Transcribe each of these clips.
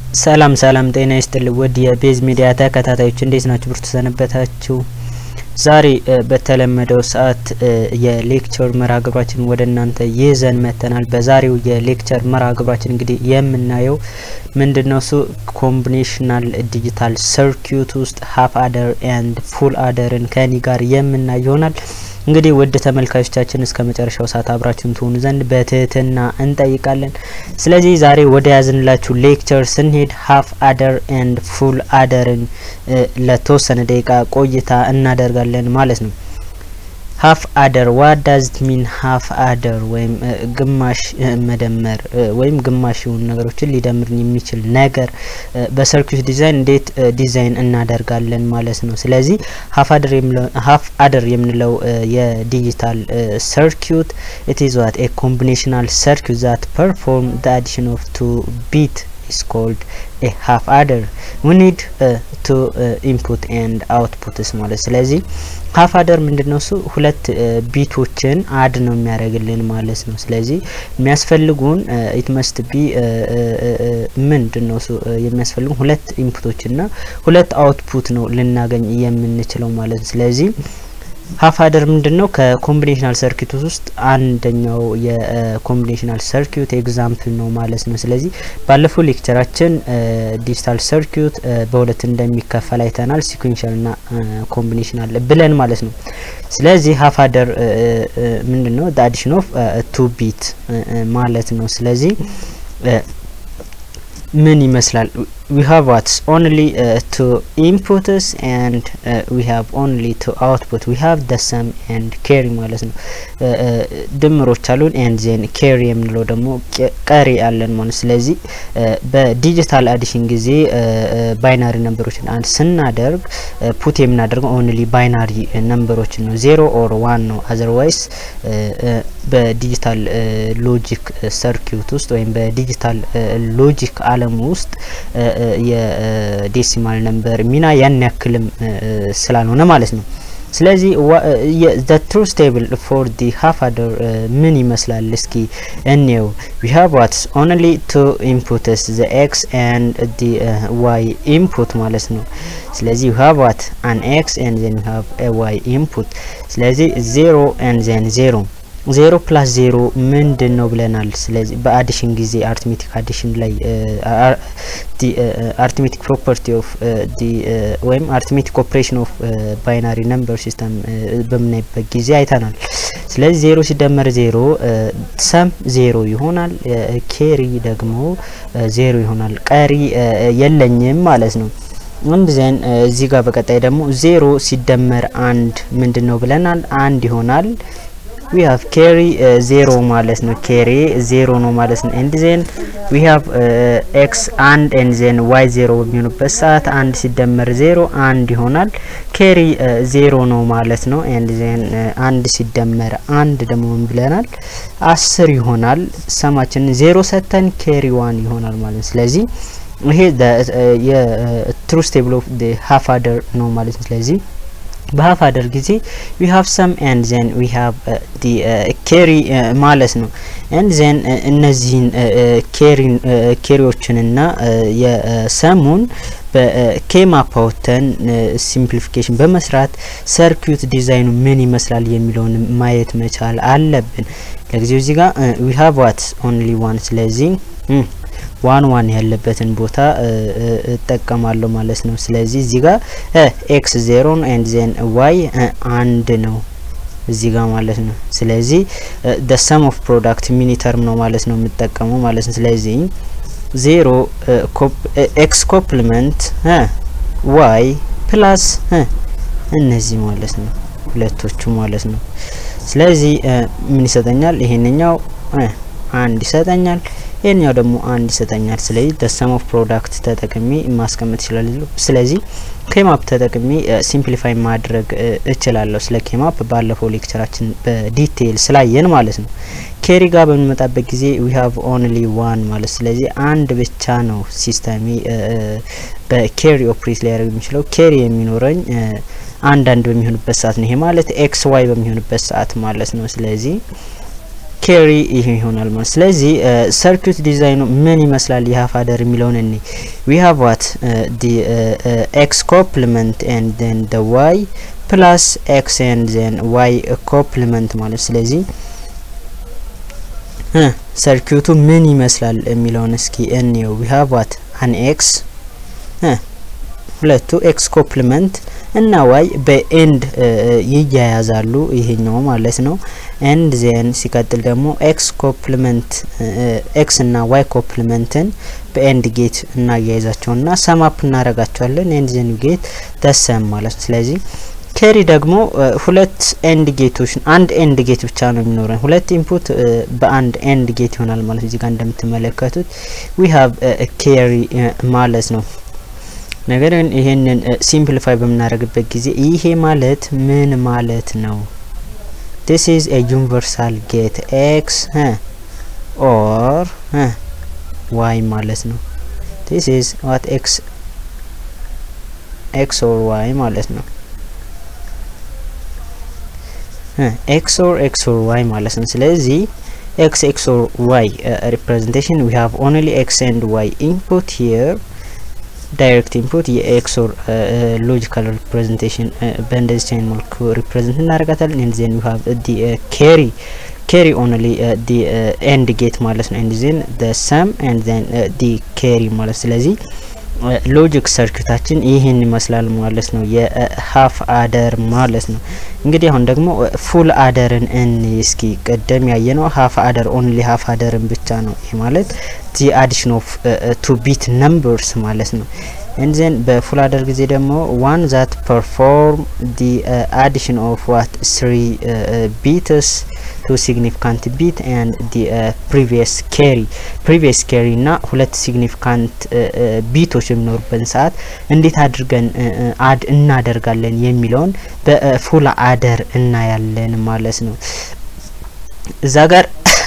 ሰላም ሰላም ጤና ይስጥል ውድ የቤዝ ሚዲያ ተከታታዮች እንዴት ናችሁ? ብርቱ ሰነበታችሁ። ዛሬ በተለመደው ሰዓት የሌክቸር መርሃ ግብራችን ወደ እናንተ ይዘን መጥተናል። በዛሬው የሌክቸር መርሃ ግብራችን እንግዲህ የምናየው ምንድነው እሱ ኮምቢኔሽናል ዲጂታል ሰርኪዩት ውስጥ ሀፍ አደር ኤንድ ፉል አደርን ከኒ ጋር የምናይ ይሆናል። እንግዲህ ውድ ተመልካቾቻችን እስከ መጨረሻው ሰዓት አብራችሁን ትሆኑ ዘንድ በትህትና እንጠይቃለን። ስለዚህ ዛሬ ወደ ያዝንላችሁ ሌክቸር ስንሄድ ሀፍ አደር ኤንድ ፉል አደርን ለተወሰነ ደቂቃ ቆይታ እናደርጋለን ማለት ነው። ሀፍ አደር ዋት ዳዝ ሚን ሀፍ አደር ወይም ግማሽ መደመር ወይም ግማሽ የሆኑ ነገሮችን ሊደምር የሚችል ነገር በሰርኪዩት ዲዛይን እንዴት ዲዛይን እናደርጋለን ማለት ነው። ስለዚህ ሀፍ አደር የምንለው የዲጂታል ሰርኪዩት ኢት ኢዝ ዋት ኤ ኮምቢኔሽናል ሰርኪዩት ዛት ፐርፎርም ዘ አዲሽን ኦፍ ቱ ቢት is called a half adder we need uh, to uh, input and outputs ማለት ስለዚህ ሀፍ አደር ምንድነው እሱ ሁለት ቢቶችን አድ ነው የሚያደርግልን ማለት ነው። ስለዚህ የሚያስፈልጉን ኢት መስት ቢ ምንድነው እሱ የሚያስፈልጉን ሁለት ኢንፑቶችና ሁለት አውትፑት ነው ልናገኝ የምንችለው ማለት ነው። ስለዚህ ሀፍ አደር ምንድን ነው? ከኮምቢኔሽናል ሰርኪዩት ውስጥ አንደኛው የኮምቢኔሽናል ሰርኪዩት ኤግዛምፕል ነው ማለት ነው። ስለዚህ ባለፈው ሌክቸራችን ዲጂታል ሰርኪዩት በሁለት እንደሚከፈል አይተናል። ሲኩዌንሻል ና ኮምቢኔሽናል ብለን ማለት ነው። ስለዚህ ሀፍ አደር ምንድን ነው? አዲሽን ኦፍ ቱ ቢት ማለት ነው። ስለዚህ ምን ይመስላል? we have what's only uh, two inputs and uh, we have only two output we have the sum and carry ማለት ነው ድምሮች አሉን and then carry የምንለው ደግሞ ቀሪ አለን ማለት ስለዚህ በዲጂታል አዲሽን ጊዜ ባይናሪ ነምበሮችን አንድ ስናደርግ ፑት የምናደርገው ኦንሊ ባይናሪ ነምበሮችን ነው ዜሮ ኦር ዋን ነው አዘርዋይስ በዲጂታል ሎጂክ ሰርኪዩት ውስጥ ወይም በዲጂታል ሎጂክ አለም ውስጥ የዴሲማል ነምበር ሚና ያን ያክልም ስላልሆነ ማለት ነው። ስለዚህ ዘ ትሩዝ ቴብል ፎር ዲ ሀፍ አደር ምን ይመስላል? እስኪ እንየው። ዊ ሃቭ ዋትስ ኦንሊ ቱ ኢንፑትስ ዘ ኤክስ ኤንድ ዲ ዋይ ኢንፑት ማለት ነው። ስለዚህ ዊ ሃቭ ዋት አን ኤክስ ኤንድ ዘን ዊ ሃቭ ኤ ዋይ ኢንፑት። ስለዚህ ዜሮ ኤንድ ዘን ዜሮ ዜሮ ፕላስ ዜሮ ምንድን ነው ብለናል። ስለዚህ በአዲሽን ጊዜ አርትሜቲክ አዲሽን ላይ አርትሜቲክ ፕሮፐርቲ ኦፍ ወይም አርትሜቲክ ኦፕሬሽን ኦፍ ባይናሪ ነምበር ሲስተም በምናይበት ጊዜ አይተናል። ስለዚህ ዜሮ ሲደመር ዜሮ ሰም ዜሮ ይሆናል። ኬሪ ደግሞ ዜሮ ይሆናል። ቀሪ የለኝም ማለት ነው። አንድ ዘን እዚህ ጋር በቀጣይ ደግሞ ዜሮ ሲደመር አንድ ምንድን ነው ብለናል። አንድ ይሆናል። ዊ ሃቭ ኬሪ ዜሮ ማለት ነው። ኬሪ ዜሮ ነው ማለት ነው። ኤንድ ዜን ዊ ሃቭ ኤክስ አንድ ኤንድ ዜን ዋይ ዜሮ በሚሆኑበት ሰዓት አንድ ሲደመር ዜሮ አንድ ይሆናል። ኬሪ ዜሮ ነው ማለት ነው። ኤንድ ዜን አንድ ሲደመር አንድ ደግሞ ምን ብለናል? አስር ይሆናል። ሰማችንን ዜሮ ሰተን ኬሪ ዋን ይሆናል ማለት ነው። ስለዚህ ይሄ የትሩዝ ቴብል ኦፍ ሀፍ አደር ነው ማለት ነው። ስለዚህ በሀፍ አደር ጊዜ ዊ ሀቭ ሰም ኤንድ ዜን ዊ ሀቭ ዲ ኬሪ ማለት ነው። ኤንድ ዜን እነዚህን ኬሪዎችንና የሰሙን በኬማፕ አውጥተን ሲምፕሊፊኬሽን በመስራት ሰርኪዩት ዲዛይኑ ምን ይመስላል የሚለውን ማየት መቻል አለብን። ለጊዜው እዚህ ጋር ዊ ሀቭ ዋት ኦንሊ ዋን ስለዚህ ዋን ዋን ያለበትን ቦታ እጠቀማለሁ ማለት ነው። ስለዚህ እዚህ ጋር ኤክስ ዜሮ ነው ኤንድ ዜን ዋይ አንድ ነው እዚህ ጋር ማለት ነው። ስለዚህ ደ ሰም ኦፍ ፕሮዳክት ሚኒ ተርም ነው ማለት ነው የምጠቀመው ማለት ነው። ስለዚህ ዜሮ ኤክስ ኮፕሊመንት ዋይ ፕላስ እነዚህ ማለት ነው ሁለቶቹ ማለት ነው። ስለዚህ ምን ይሰጠኛል? ይሄንኛው አንድ ይሰጠኛል ይህኛው ደግሞ አንድ ይሰጠኛል። ስለዚህ ደሰም ኦፍ ፕሮዳክት ተጠቅሜ ማስቀመጥ ይችላል። ስለዚህ ኬማፕ ተጠቅሜ ሲምፕሊፋይ ማድረግ እችላለሁ። ስለ ኬማፕ ባለፈው ሌክቸራችን በዲቴይል ስላየን ማለት ነው። ኬሪ ጋር በምንመጣበት ጊዜ ዊ ሃቭ ኦንሊ ዋን ማለት ስለዚህ አንድ ብቻ ነው ሲስተሚ በኬሪ ኦፕሬት ሊያደርግ የሚችለው ኬሪ የሚኖረኝ አንዳንድ በሚሆንበት ሰዓት ነው። ይሄ ማለት ኤክስ ዋይ በሚሆንበት ሰዓት ማለት ነው። ስለዚህ ኬሪ ይሄ ይሆናል ማለት ስለዚህ ሰርኪዩት ዲዛይኑ ምን ይመስላል የሀፍ አደር የሚለውን እኔ ዊ ሃቭ ዋት ዲ ኤክስ ኮፕሊመንት ኤንድ ዜን ደ ዋይ ፕላስ ኤክስ ኤንድ ዜን ዋይ ኮፕሊመንት ማለት ስለዚህ ሰርኪዩቱ ምን ይመስላል የሚለውን እስኪ እንየው ዊ ሃቭ ዋት አን ኤክስ ሁለቱ ኤክስ ኮፕሊመንት እና ዋይ በኤንድ ይያያዛሉ ይሄኛው ማለት ነው። ኤንድ ዜን ሲቀጥል ደግሞ ኤክስ ኮፕሊመንት ኤክስ እና ዋይ ኮፕሊመንትን በኤንድ ጌት እናያይዛቸውና ሰማፕ እናረጋቸዋለን። ኤንድ ዜን ጌት ተሰም ማለት ነው። ስለዚህ ኬሪ ደግሞ ሁለት ኤንድ ጌቶች አንድ ኤንድ ጌት ብቻ ነው የሚኖረን። ሁለት ኢንፑት በአንድ ኤንድ ጌት ይሆናል ማለት እዚህ ጋር እንደምትመለከቱት ዊ ሃቭ ኬሪ ማለት ነው። ነገር ግን ይሄንን ሲምፕሊፋይ በምናደርግበት ጊዜ ይሄ ማለት ምን ማለት ነው? this is a universal gate x or y ማለት ነው። this is what x x or y ማለት ነው። ኤክስ ኦር ኤክስ ኦር ዋይ ማለት ነው። ስለዚህ ኤክስ ኤክስ ኦር ዋይ ሪፕሬዘንቴሽን ዊ ሃቭ ኦንሊ ኤክስ ኤንድ ዋይ ኢንፑት ሂር ዳይሬክት ኢንፑት የኤክስ ኦር ሎጂካል ሪፕሬዘንቴሽን በእንደዚህ አይነት መልኩ ሪፕሬዘንት እናደርጋታለን። ኤንድ ዜን ዊ ሃቭ ዲ ኬሪ ኬሪ ኦንሊ ዲ ኤንድ ጌት ማለት ነው። ኤንድ ዜን ደ ሰም ኤንድ ዜን ዲ ኬሪ ማለት ስለዚህ ሎጂክ ሰርኪታችን ይህን ይመስላል ማለት ነው። የሀፍ አደር ማለት ነው። እንግዲህ አሁን ደግሞ ፉል አደርን እን እስኪ ቀደም ያየ ነው ሀፍ አደር ኦንሊ ሀፍ አደርን ብቻ ነው። ይህ ማለት ዲ አዲሽን ኦፍ ቱ ቢት ነምበርስ ማለት ነው። እንዘን በፉል አደር ጊዜ ደግሞ ዋን ዛት ፐርፎርም ዲ አዲሽን ኦፍ ዋት ስሪ ቢትስ ቱ ሲግኒፊካንት ቢት ኤንድ ዲ ፕሪቪየስ ኬሪ ፕሪቪየስ ኬሪ እና ሁለት ሲግኒፊካንት ቢቶች የሚኖሩበት ሰዓት እንዴት አድርገን አድ እናደርጋለን የሚለውን በፉል አደር እናያለን ማለት ነው። እዛ ጋር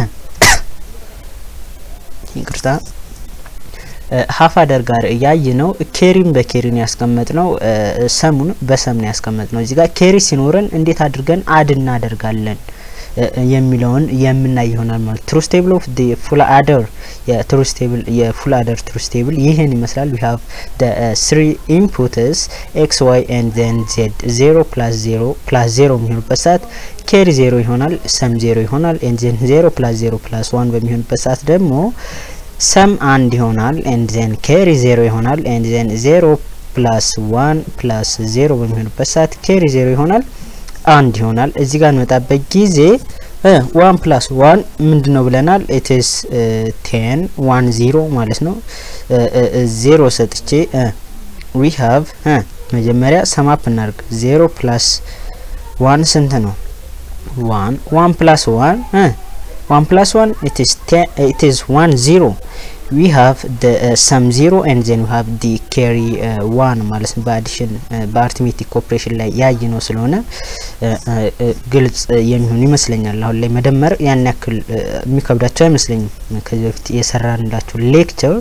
ይቅርታ ሀፍ አደር ጋር እያይ ነው ኬሪን በኬሪን ያስቀመጥ ነው ሰሙን በሰም ነው ያስቀመጥ ነው። እዚህ ጋር ኬሪ ሲኖረን እንዴት አድርገን አድ እናደርጋለን የሚለውን የምናይ ይሆናል ማለት ትሩስ ቴብል ኦፍ ዲ ፉል አደር የትሩስ ቴብል የፉል አደር ትሩስ ቴብል ይህን ይመስላል። ዊ ሃቭ ደ ስሪ ኢንፑትስ ኤክስ ዋይ ኤንድ ዜን ዜድ ዜሮ ፕላስ ዜሮ ፕላስ ዜሮ የሚሆንበት ሰዓት ኬሪ ዜሮ ይሆናል፣ ሰም ዜሮ ይሆናል። ኤንድ ዜን ዜሮ ፕላስ ዜሮ ፕላስ ዋን በሚሆንበት ሰዓት ደግሞ ሰም አንድ ይሆናል። ኤንድ ዜን ኬሪ ዜሮ ይሆናል። ኤንድ ዜን ዜሮ ፕላስ ዋን ፕላስ ዜሮ በሚሆንበት ሰዓት ኬሪ ዜሮ ይሆናል አንድ ይሆናል። እዚህ ጋር እንመጣበት ጊዜ ዋን ፕላስ ዋን ምንድን ነው ብለናል? ኢትስ ቴን ዋን ዜሮ ማለት ነው። ዜሮ ሰጥቼ ዊ ሃቭ መጀመሪያ ሰማፕ እናድርግ። ዜሮ ፕላስ ዋን ስንት ነው? ዋን ዋን ፕላስ ዋን ዋን ፕላስ ዋን ኢትስ ዋን ዜሮ ዊ ሃቭ ደ ሰም ዜሮ ኤንድ ዜን ዊ ሃቭ ዲ ኬሪ ዋን ማለት ነው። በአዲሽን በአርትሜቲክ ኦፕሬሽን ላይ ያይ ነው ስለሆነ ግልጽ የሚሆን ይመስለኛል። አሁን ላይ መደመር ያን ያክል የሚከብዳቸው አይመስለኝም። ከዚህ በፊት የሰራንላቸው ሌክቸር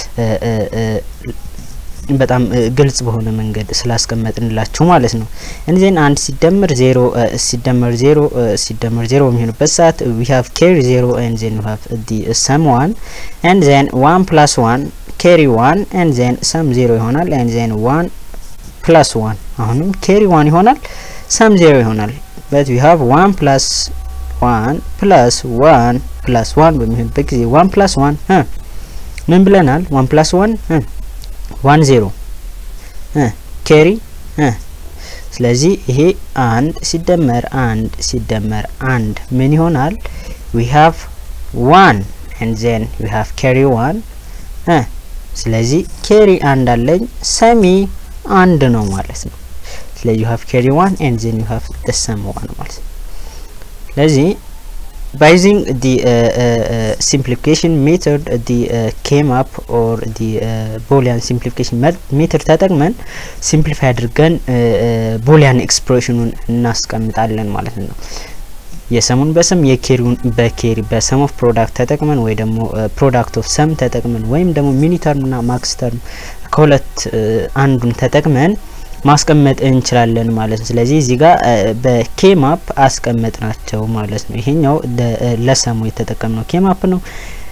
በጣም ግልጽ በሆነ መንገድ ስላስቀመጥንላችሁ ማለት ነው። እንዚህን አንድ ሲደመር ዜሮ ሲደመር ዜሮ ሲደመር ዜሮ በሚሆንበት ሰዓት ዊ ሃቭ ኬሪ ዜሮ ኤንድ ዜን ዊ ሃቭ ዲ ሰም ዋን ኤንድ ዜን ዋን ፕላስ ዋን ኬሪ ዋን ኤንድ ዜን ሰም ዜሮ ይሆናል። ኤንድ ዜን ዋን ፕላስ ዋን አሁንም ኬሪ ዋን ይሆናል፣ ሰም ዜሮ ይሆናል። በት ዊ ሃቭ ዋን ፕላስ ዋን ፕላስ ዋን ፕላስ ዋን በሚሆንበት ጊዜ ዋን ፕላስ ዋን ምን ብለናል? ዋን ፕላስ ዋን ዋን ዜሮ ኬሪ ስለዚህ ይሄ አንድ ሲደመር አንድ ሲደመር አንድ ምን ይሆናል? ዊ ሃቭ ዋን ኤንድ ዜን ዊ ሃቭ ኬሪ ዋን ስለዚህ ኬሪ አንድ አለኝ ሰሚ አንድ ነው ማለት ነው። ስለዚህ ዩ ሃቭ ኬሪ ዋን ኤንድ ዜን ዩ ሃቭ ደ ሰም ዋን ማለት ነው። ስለዚህ by using the uh, uh, simplification method the uh, came up or the boolean simplification method ተጠቅመን ሲምፕሊፋይ አድርገን ቦሊያን ኤክስፕሬሽኑን እናስቀምጣለን ማለት ነው። የሰሙን በሰም የኬሪውን በኬሪ በሰም ኦፍ ፕሮዳክት ተጠቅመን ወይ ደግሞ ፕሮዳክት ኦፍ ሰም ተጠቅመን ወይም ደግሞ ሚኒ ተርም ና ማክስ ተርም ከሁለት አንዱን ተጠቅመን ማስቀመጥ እንችላለን ማለት ነው። ስለዚህ እዚህ ጋር በኬማፕ አስቀመጥ ናቸው ማለት ነው። ይሄኛው ለሰሙ የተጠቀምነው ኬማፕ ነው።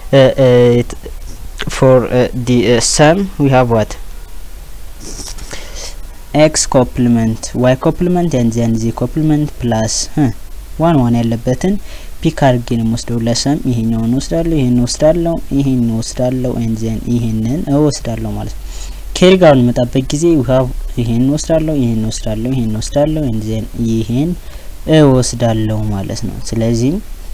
ፎር ዲ ሰም ዊ ሃቭ ዋት ኤክስ ኮፕሊመንት ዋይ ኮፕሊመንት ኤንድ ዜን ዚ ኮፕሊመንት ፕላስ ዋን ዋን ያለበትን ፒክ አድርጌ ነው የምወስደው። ለሰም ይሄኛውን ወስዳለሁ፣ ይሄን ወስዳለሁ፣ ይሄን ወስዳለሁ፣ ኤንድ ዜን ይሄንን እወስዳለሁ ማለት ነው። ኬሪ ጋር በምመጣበት ጊዜ ውሃብ ይሄን ወስዳለሁ፣ ይሄን ወስዳለሁ፣ ይሄን ወስዳለሁ፣ ኤንድ ዜን ይሄን እወስዳለሁ ማለት ነው። ስለዚህ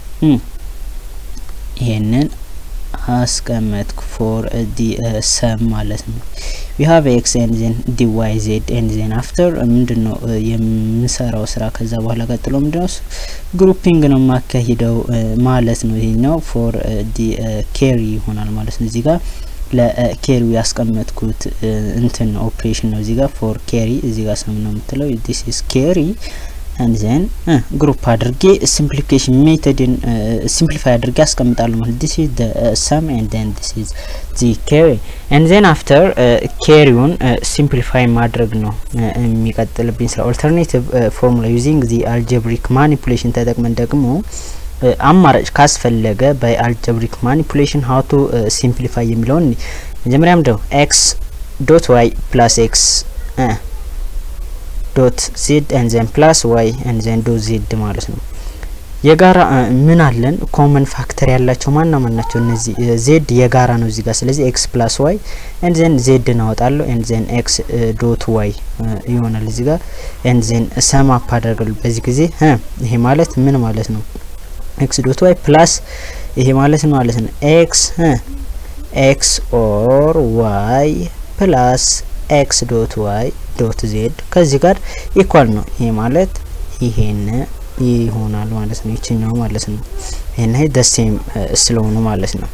ይሄንን አስቀመጥኩ ፎር ዲ ሰም ማለት ነው። ዊ ሃቭ ኤክስ ኤንድ ዜን ዲ ዋይ ዜድ ኤንድ ዜን አፍተር ምንድን ነው የምሰራው ስራ ከዛ በኋላ ቀጥሎ ምንድን ነው ግሩፒንግ ነው የማካሂደው ማለት ነው። ይሄኛው ፎር ዲ ኬሪ ይሆናል ማለት ነው። እዚህ ጋር ለኬሪው ያስቀመጥኩት እንትን ኦፕሬሽን ነው። እዚህ ጋር ፎር ኬሪ እዚህ ጋር ሰም ነው የምትለው ዲስ ኢዝ ኬሪ አንድ ዘን ግሩፕ አድርጌ ሲምፕሊፊኬሽን ሜቶድን ሲምፕሊፋይ አድርጌ አስቀምጣለሁ ማለት ዲስ ኢዝ ዘ ሰም ኤንድ ዘን ዲስ ኢዝ ዚ ኬሪ ኤንድ ዘን አፍተር ኬሪውን ሲምፕሊፋይ ማድረግ ነው የሚቀጥልብኝ ስለ ኦልተርኔቲቭ ፎርሙላ ዩዚንግ ዚ አልጀብሪክ ማኒፑሌሽን ተጠቅመን ደግሞ አማራጭ ካስፈለገ በአልጀብሪክ ማኒፑሌሽን ሀው ቱ ሲምፕሊፋይ የሚለውን መጀመሪያ ምንድነው ኤክስ ዶት ዋይ ፕላስ ኤክስ ዶት ዜድ ኤን ዘን ፕላስ ዋይ ኤን ዘን ዶት ዜድ ማለት ነው። የጋራ ምን አለን? ኮመን ፋክተር ያላቸው ማና ማን ናቸው? እነዚህ ዜድ የጋራ ነው እዚህ ጋር። ስለዚህ ኤክስ ፕላስ ዋይ ኤን ዘን ዜድ እናወጣለሁ። ኤን ዘን ኤክስ ዶት ዋይ ይሆናል እዚህ ጋር። ኤን ዘን ሰም አፕ አደርጋለሁ። በዚህ ጊዜ ይሄ ማለት ምን ማለት ነው? ኤክስ ዶት ዋይ ፕላስ ይሄ ማለት ነው ማለት ነው ኤክስ ኤክስ ኦር ዋይ ፕላስ ኤክስ ዶት ዋይ ዶት ዜድ ከዚህ ጋር ኢኳል ነው። ይሄ ማለት ይሄን ይሆናል ማለት ነው። ይችኛው ማለት ነው። ይሄን ይሄ ደሴም ስለሆኑ ማለት ነው።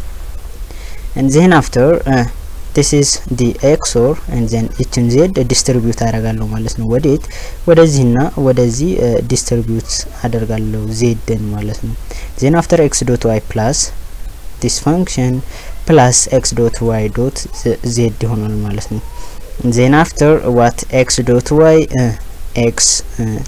and then after uh, this is the xor and then ይችን ዜድ ዲስትሪቢዩት አደርጋለሁ ማለት ነው። ወዴት ወደዚህና ወደዚህ ዲስትሪቢዩት አደርጋለሁ ዜድን ማለት ነው። then after x dot y plus this function plus x dot y dot z ይሆናል ማለት ነው። then after what x dot y uh, x uh,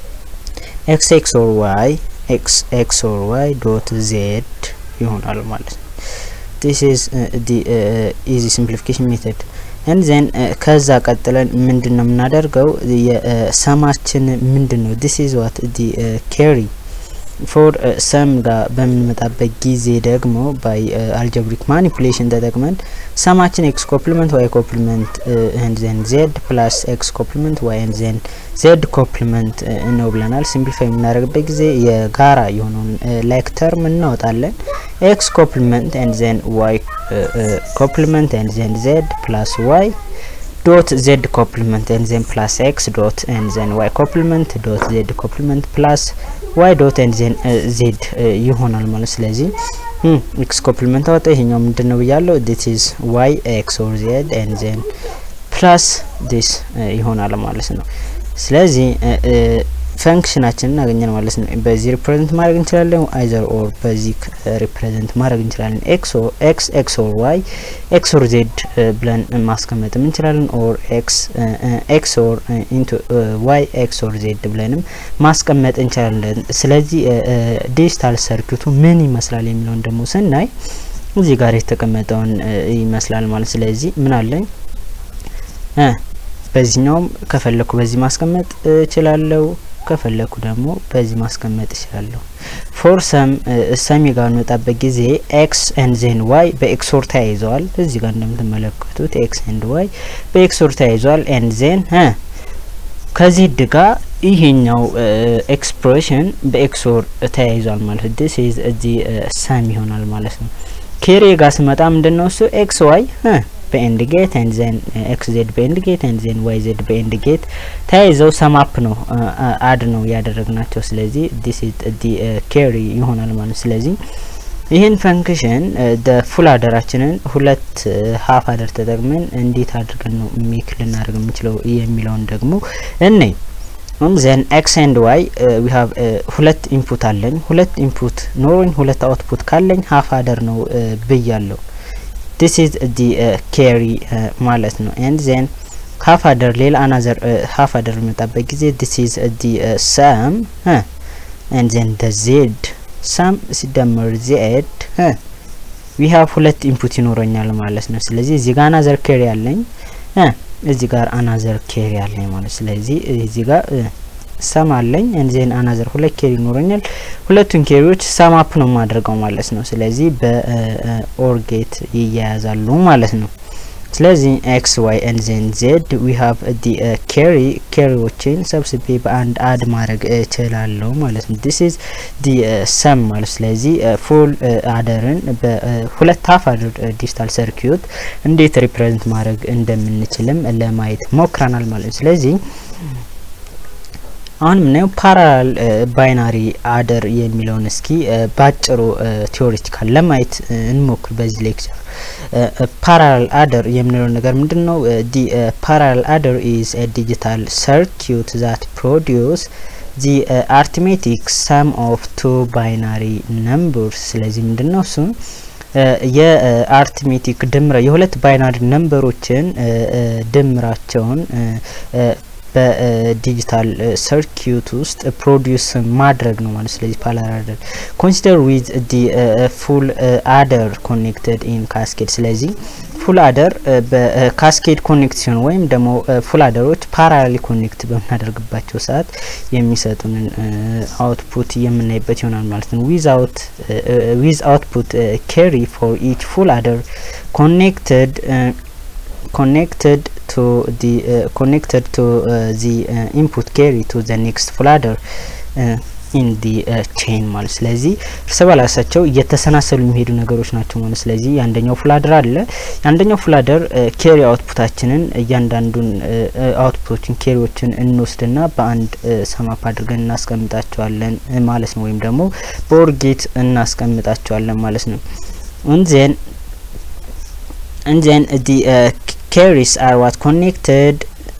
x x or y x x or y dot z ይሆናል ማለት ነው። this is uh, the uh, easy simplification method and then uh, ከዛ ቀጥለን ምንድን ነው የምናደርገው የሰማችን ምንድን ነው this is what the uh, carry ፎር ሰም ጋር በምንመጣበት ጊዜ ደግሞ ባይ አልጀብሪክ ማኒፑሌሽን ተጠቅመን ሰማችን ኤክስ ኮፕሊመንት ዋይ ኮፕሊመንት ኤንድ ዘን ዜድ ፕላስ ኤክስ ኮፕሊመንት ዋይ ኤንድ ዘን ዜድ ኮፕሊመንት ነው ብለናል። ሲምፕሊፋይ የምናደርግበት ጊዜ የጋራ የሆነውን ላይክ ተርም እናወጣለን። ኤክስ ኮፕሊመንት ኤንድ ዘን ዋይ ኮፕሊመንት ኤንድ ዘን ዜድ ፕላስ ዋይ ዶት ዜድ ኮፕሊመንት ኤንድ ዘን ፕላስ ኤክስ ዶት ኤንድ ዘን ዋይ ኮፕሊመንት ዶት ዜድ ኮፕሊመንት ፕላስ ዋይ ዶት ኤንድ ዜን ዜድ ይሆናል ማለት ስለዚህ ኤክስ ኮፕሊመንት አወጣ። ይሄኛው ምንድን ነው ብያለሁ? ዲስ ኢዝ ዋይ ኤክስ ኦር ዜድ ኤንድ ዜን ፕላስ ዲስ ይሆናል ማለት ነው። ስለዚህ ፈንክሽናችንን እናገኛል ማለት ነው። በዚህ ሪፕሬዘንት ማድረግ እንችላለን፣ አይዘር ኦር በዚህ ሪፕሬዘንት ማድረግ እንችላለን። ኤክስ ኤክስ ኤክስ ኦር ዋይ ኤክስ ኦር ዜድ ብለን ማስቀመጥም እንችላለን። ኦር ኤክስ ኤክስ ኦር ኢንቱ ዋይ ኤክስ ኦር ዜድ ብለንም ማስቀመጥ እንችላለን። ስለዚህ ዲጂታል ሰርኪቱ ምን ይመስላል የሚለውን ደግሞ ስናይ እዚህ ጋር የተቀመጠውን ይመስላል ማለት ስለዚህ ምን አለኝ በዚህኛውም ከፈለኩ በዚህ ማስቀመጥ እችላለሁ ከፈለኩ ደግሞ በዚህ ማስቀመጥ እችላለሁ። ፎር ሰም ሰሚ ጋር እንወጣበት ጊዜ ኤክስ ኤንድ ዜን ዋይ በኤክሶር ተያይዘዋል። እዚህ ጋር እንደምትመለከቱት ኤክስ ኤንድ ዋይ በኤክሶር ተያይዘዋል። ኤንድ ዜን ከዚህ ድጋ ይሄኛው ኤክስፕሬሽን በኤክሶር ተያይዟል ማለት ዲስ ኢዝ እዚህ ሰም ይሆናል ማለት ነው። ኬሬ ጋር ስመጣ ምንድን ነው እሱ ኤክስ ዋይ በኤንድ ጌት ኤንድ ዜን ኤክስ ዜድ በኤንድ ጌት ኤንድ ዜን ዋይ ዜድ በኤንድ ጌት ተያይዘው ሰማፕ ነው አድ ነው ያደረግናቸው። ስለዚህ ዲስ ኢዝ ዲ ኬሪ ይሆናል ማለት ስለዚህ ይህን ፈንክሽን ደ ፉል አደራችንን ሁለት ሀፍ አደር ተጠቅመን እንዴት አድርገን ነው ሜክ ልናደርግ የምንችለው የሚለውን ደግሞ እኔ ዘን ኤክስ ኤንድ ዋይ ዊ ሀቭ ሁለት ኢንፑት አለኝ። ሁለት ኢንፑት ኖሮኝ ሁለት አውትፑት ካለኝ ሀፍ አደር ነው ብያለሁ። ዲስ ኢዝ ዲ ኬሪ ማለት ነው። ኤንድ ዜን ሀፍ አደር ሌላ አናዘር ሀፍ አደር በሚመጣበት ጊዜ ዲስ ኢዝ ዲ ሰም ኤንድ ዘን ደ ዜድ ሰም ሲደመር ዜድ ዊ ሀቭ ሁለት ኢንፑት ይኖረኛል ማለት ነው። ስለዚህ እዚህ ጋር አናዘር ኬሪ ያለኝ እዚህ ጋር አናዘር ኬሪ ያለኝ ማለት ስለዚህ እዚህ ጋር ሰም አለኝ ኤንድ ዜን አናዘር ሁለት ኬሪ ይኖረኛል። ሁለቱን ኬሪዎች ሰም አፕ ነው የማደርገው ማለት ነው። ስለዚህ በኦርጌት ይያያዛሉ ማለት ነው። ስለዚህ ኤክስ ዋይ ኤንድ ዜን ዜድ ዊ ሀቭ ዲ ኬሪ ኬሪዎችን ሰብስቤ በአንድ አድ ማድረግ እችላለሁ ማለት ነው። ዲስ ኢዝ ዲ ሰም ማለት ስለዚህ ፉል አደርን በሁለት ሀፍ አደር ዲጂታል ሰርኪዩት እንዴት ሪፕሬዘንት ማድረግ እንደምንችልም ለማየት ሞክረናል ማለት ነው። ስለዚህ አሁን የምናየው ፓራላል ባይናሪ አደር የሚለውን እስኪ ባጭሩ ቲዎሪቲካል ለማየት እንሞክር በዚህ ሌክቸር። ፓራላል አደር የምንለው ነገር ምንድን ነው? ዲ ፓራላል አደር ኢዝ ኤ ዲጂታል ሰርኪዩት ዛት ፕሮዲዩስ ዲ አርትሜቲክ ሰም ኦፍ ቱ ባይናሪ ነምበርስ። ስለዚህ ምንድን ነው እሱ የአርትሜቲክ ድምረ የሁለት ባይናሪ ነምበሮችን ድምራቸውን በዲጂታል ሰርኪዩት ውስጥ ፕሮዲውስ ማድረግ ነው ማለት ስለዚህ ፓራላል አደር ኮንሲደር ዊዝ ዲ ፉል አደር ኮኔክትድ ኢን ካስኬድ ስለዚህ ፉል አደር በካስኬድ ኮኔክት ሲሆን ወይም ደግሞ ፉል አደሮች ፓራላሊ ኮኔክት በምናደርግባቸው ሰዓት የሚሰጡንን አውትፑት የምናይበት ይሆናል ማለት ነው። ዊዝ አውትፑት ኬሪ ፎር ኢች ፉል አደር ኮኔክትድ connected to the uh, connected to uh, the uh, input carry to the next full adder ኢን ዲ ቼን ማለት ስለዚህ እርስ በራሳቸው እየተሰናሰሉ የሚሄዱ ነገሮች ናቸው ማለት ስለዚህ የአንደኛው ፉላደር አለ የአንደኛው ፉላደር ኬሪ አውትፑታችንን እያንዳንዱን አውትፑቶችን ኬሪዎችን እንወስድና በአንድ ሰማፕ አድርገን እናስቀምጣቸዋለን ማለት ነው ወይም ደግሞ በኦርጌት እናስቀምጣቸዋለን ማለት ነው እንዜን and then the uh, carries are what connected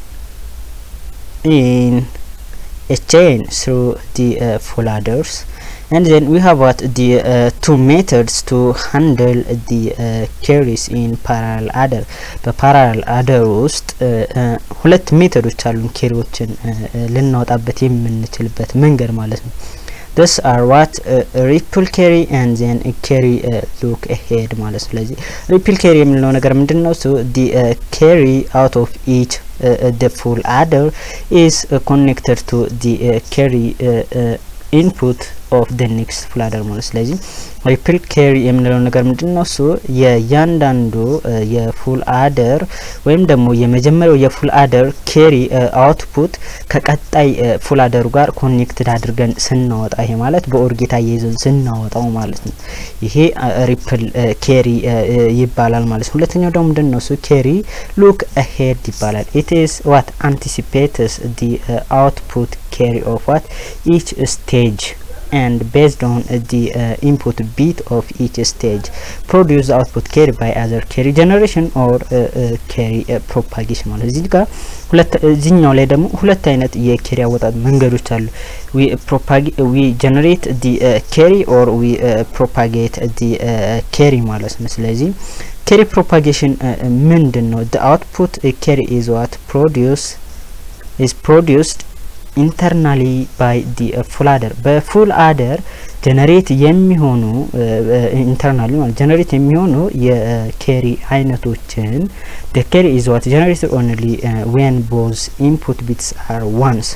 in a chain through the uh, full adders and then we have what the uh, two methods to handle the uh, carries in parallel adder በፓራላል አደር ውስጥ ሁለት ሜቶዶች አሉን ኬሪዎችን ልናወጣበት የምንችልበት መንገድ ማለት ነው this are what uh, ሪፕል ኬሪ and then carry uh, look ahead ማለት ስለዚህ ሪፕል ኬሪ የምንለው ነገር ምንድን ነው so the uh, carry out of each uh, uh, the full adder is uh, connected to the uh, carry uh, uh, input ኦፍ ደ ኔክስት ፉል አደር ማለት ስለዚህ ሪፕል ኬሪ የምንለው ነገር ምንድን ነው? እሱ የእያንዳንዱ የፉል አደር ወይም ደግሞ የመጀመሪያው የፉል አደር ኬሪ አውትፑት ከቀጣይ ፉል አደሩ ጋር ኮኔክትድ አድርገን ስናወጣ ይሄ ማለት በኦርጌታ እየይዘን ስናወጣው ማለት ነው። ይሄ ሪፕል ኬሪ ይባላል ማለት ነው። ሁለተኛው ደግሞ ምንድን ነው? እሱ ኬሪ ሉክ አሄድ ይባላል። ኢት ኢዝ ዋት አንቲሲፔትስ ዲ አውትፑት ኬሪ ኦፍ ዋት ኢች ስቴጅ and based on uh, the uh, input bit of each stage produce the output carry by either carry generation or uh, uh, carry uh, propagation ማለት እዚህ ጋር ሁለት እዚህኛው ላይ ደግሞ ሁለት አይነት የኬሪ አወጣጥ መንገዶች አሉ we propagate we generate the uh, carry or we uh, propagate the uh, carry ማለት ነው ስለዚህ carry propagation uh, ምንድን ነው the output uh, carry is what produce is produced ኢንተርናሊ ባይ ዲ ፉል አደር በፉል አደር ጀነሬት የሚሆኑ ኢንተርናሊ ማለት ጀነሬት የሚሆኑ የኬሪ አይነቶችን ደ ኬሪ ኢዝ ዋት ጀነሬትድ ኦንሊ ዌን ቦዝ ኢንፑት ቢትስ አር ዋንስ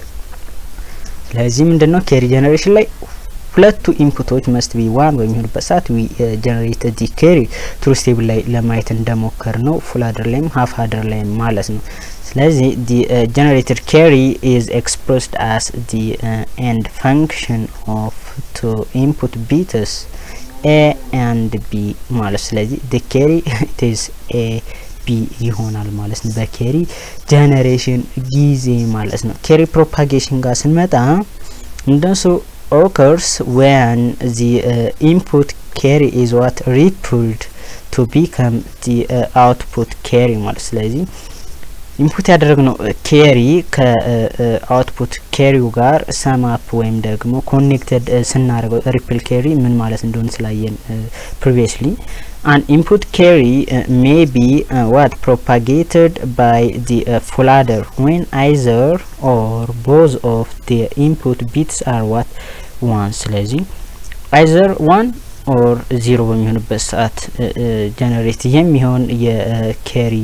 ስለዚህ ምንድን ነው ኬሪ ጀነሬሽን ላይ ሁለቱ ኢንፑቶች መስት ቢ ዋን በሚሆኑበት ሰዓት ዊ ጀነሬት ዲ ኬሪ ትሩዝ ቴብል ላይ ለማየት እንደሞከር ነው ፉል አደር ላይም ሀፍ አደር ላይም ማለት ነው ስለዚህ ዲ ጀነሬትድ ኬሪ ኢዝ ኤክስፕረስድ አስ ዲ ኤንድ ፈንክሽን ኦፍ ቱ ኢንፑት ቢትስ ኤ ኤንድ ቢ ማለት ስለዚህ ዲ ኬሪ ኢት ኢዝ ኤ ቢ ይሆናል ማለት ነው በኬሪ ጀነሬሽን ጊዜ ማለት ነው ኬሪ ፕሮፓጌሽን ጋር ስንመጣ እንደሱ occurs when the uh, input carry is what rippled to become the uh, output carry ማለት ስለዚህ ኢንፑት ያደረግነው ኬሪ ከአውትፑት ኬሪው ጋር ሰማፕ ወይም ደግሞ ኮኔክትድ ስናደርገው ሪፕል ኬሪ ምን ማለት እንደሆነ ስላየን ፕሪቪየስሊ an input carry uh, may be uh, what propagated by the uh, full adder when either or both of the input bits are what one ስለዚህ either one or ዜሮ በሚሆንበት ሰዓት ጀነሬት የሚሆን የኬሪ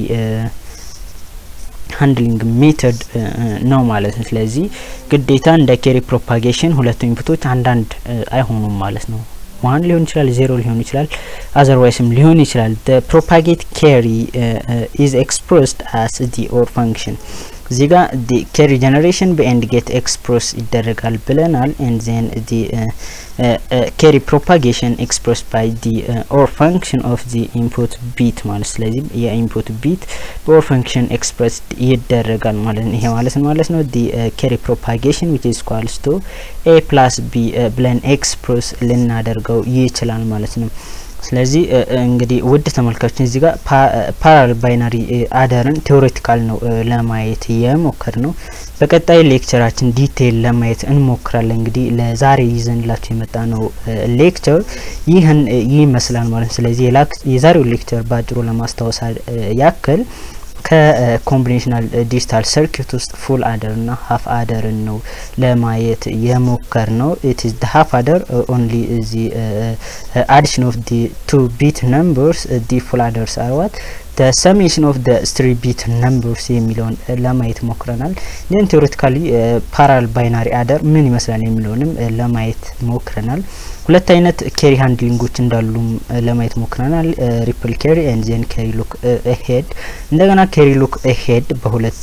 ሃንድሊንግ ሜተድ ነው ማለት ነው። ስለዚህ ግዴታ እንደ ኬሪ ፕሮፓጌሽን ሁለቱ ኢንፑቶች አንዳንድ አይሆኑም ማለት ነው። ዋን ሊሆን ይችላል፣ ዜሮ ሊሆን ይችላል፣ አዘርዋይስም ሊሆን ይችላል። ፕሮፓጌት ኬሪ ኢዝ ኤክስፕረስድ አስ ዲ ኦር ፈንክሽን እዚህ ጋር ዲ ኬሪ ጀነሬሽን በኤንድ ጌት ኤክስፕረስ ይደረጋል ብለናል። ኤንድ ዜን ዲ ኬሪ ፕሮፓጌሽን ኤክስፕረስ ባይ ዲ ኦር ፈንክሽን ኦፍ ዲ ኢንፑት ቢት ማለት ስለዚህ የኢንፑት ቢት በኦር ፈንክሽን ኤክስፕረስ ይደረጋል ማለት ነው። ይሄ ማለት ማለት ነው ዲ ኬሪ ፕሮፓጌሽን ዊች ኢዝ ኳልስ ቱ ኤ ፕላስ ቢ ብለን ኤክስፕረስ ልናደርገው ይችላል ማለት ነው። ስለዚህ እንግዲህ ውድ ተመልካቾች እዚህ ጋር ፓራል ባይናሪ አደርን ቴዎሬቲካል ነው ለማየት የሞከር ነው። በቀጣይ ሌክቸራችን ዲቴይል ለማየት እንሞክራለን። እንግዲህ ለዛሬ ይዘንላችሁ የመጣ ነው ሌክቸር ይህን ይመስላል ማለት ነው። ስለዚህ የዛሬው ሌክቸር በአጭሩ ለማስታወስ ያክል ከኮምቢኔሽናል ዲጂታል ሰርኪት ውስጥ ፉል አደር እና ሀፍ አደርን ነው ለማየት የሞከር ነው። ኢት ኢዝ ሀፍ አደር ኦንሊ ዚ አዲሽን ኦፍ ዲ ቱ ቢት ነምበርስ ዲ ፉል አደርስ አርዋት the summation of the three bit numbers የሚለውን ለማየት ሞክረናል። ግን ቴዎሬቲካሊ ፓራል ባይናሪ አደር ምን ይመስላል የሚለውንም ለማየት ሞክረናል። ሁለት አይነት ኬሪ ሃንድሊንጎች እንዳሉም ለማየት ሞክረናል። ሪፕል ኬሪ ኤንድ ዜን ኬሪ ሉክ ሄድ። እንደገና ኬሪ ሉክ ሄድ በሁለት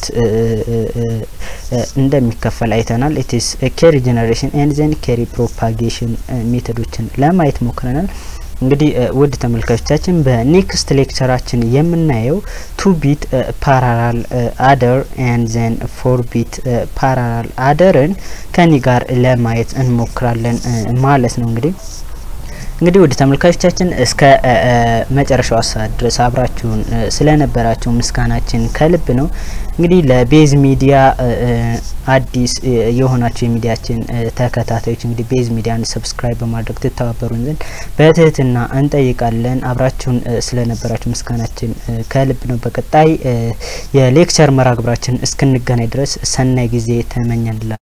እንደሚከፈል አይተናል። ኢትስ ኬሪ ጀነሬሽን ኤንድ ዜን ኬሪ ፕሮፓጌሽን ሜቶዶችን ለማየት ሞክረናል። እንግዲህ ውድ ተመልካቾቻችን በኔክስት ሌክቸራችን የምናየው ቱ ቢት ፓራላል አደር ኤንድ ዘን ፎር ቢት ፓራላል አደርን ከኒ ጋር ለማየት እንሞክራለን ማለት ነው። እንግዲህ እንግዲህ ውድ ተመልካቾቻችን እስከ መጨረሻው ሰዓት ድረስ አብራችሁን ስለነበራችሁ ምስጋናችን ከልብ ነው። እንግዲህ ለቤዝ ሚዲያ አዲስ የሆናችሁ የሚዲያችን ተከታታዮች እንግዲህ ቤዝ ሚዲያን ሰብስክራይብ በማድረግ ትተባበሩን ዘንድ በትህትና እንጠይቃለን። አብራችሁን ስለነበራችሁ ምስጋናችን ከልብ ነው። በቀጣይ የሌክቸር መርሃ ግብራችን እስክንገናኝ ድረስ ሰናይ ጊዜ ተመኘንላ